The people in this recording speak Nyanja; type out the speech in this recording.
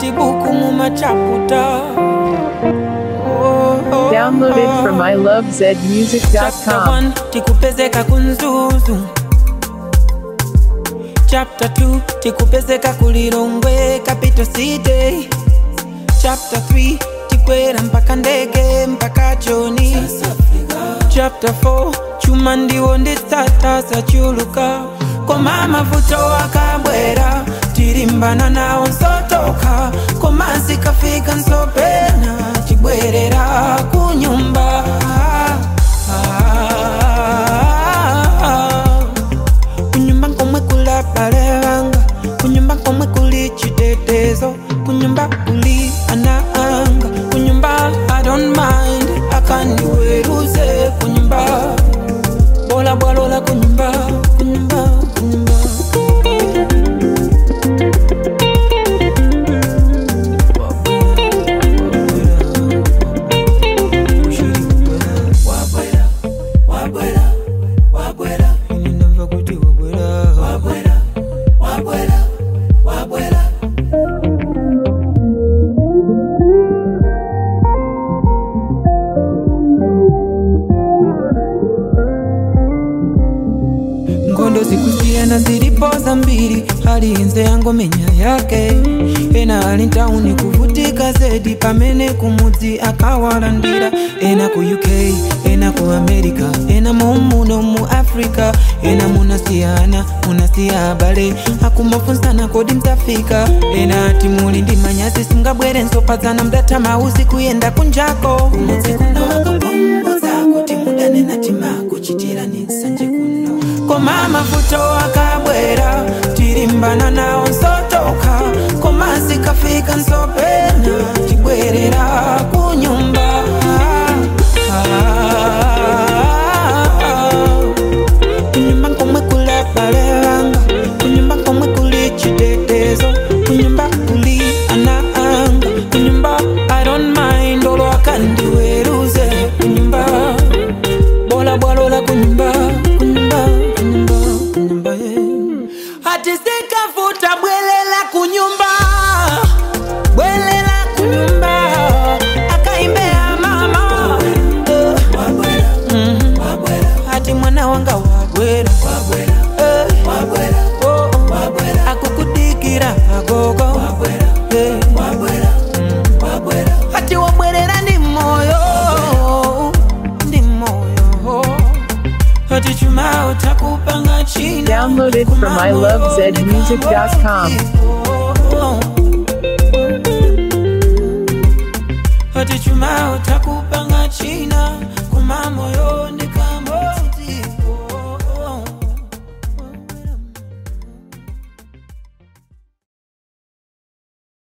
ngati buku mumachaputa Oh, oh, Download it from oh. Chapter ilovezmusic.com. 1 tikupezeka kunzuzu Chapter 2 tikupezeka kulilongwe capital city Chapter 3 tikwera mpaka ndege mpaka choni Chapter 4 chuma ndiwo nditsata sachuluka koma mavuto akabwera tilimbana nawo nsotoka koma zikafika nsopena chibwerera kunyumba kunyumba komwe kula bale wanga kunyumba komwe kuli chitetezo kunyumba kuli ana anga kunyumba i don't mind akandiweruze kunyumba bola bwalola kunyumba kunyumba kunyumba Ini ndamva kuti wabwera ngondo zikusiyana zilipoza mbili hali inze yango menya yake ena ali ntauni kuvutika zedi pamene kumudzi akawalandira ena ku uk ena ku america ena mumuno mu africa ena munasiyana munasiya abale akumafunsana kodi mtafika ena ati muli ndi manyazi simngabwere nsopadzana mdatama usiku yenda kunjako kumudzi kunawakapomboza kuti mudanena timakuchitirani nsanje kuno koma mavuto akabwera tilimbana nawo nsotoka koma zikafika nsopena tibwerera kunyumba kunyumba komwe kula bale wanga kunyumba komwe kuli chitetezo kunyumba kuli ana anga kunyumba i don't mind olo akandiweruze kunyumba bola bwalola kunyumba kunyumba kunyumba kunyumba yeah. ati sikafuta bwelela kunyumba bwelela kunyumba akaimbea mama Eh. Mhm. ati mwana wanga wabwera Eh. Oh, oh. akukudikira agogo Eh. Mm. ati wabwerera ndi moyo ndi moyo ati chuma utakupanga china Download it from ilovezmusic.com. ati chuma utakupa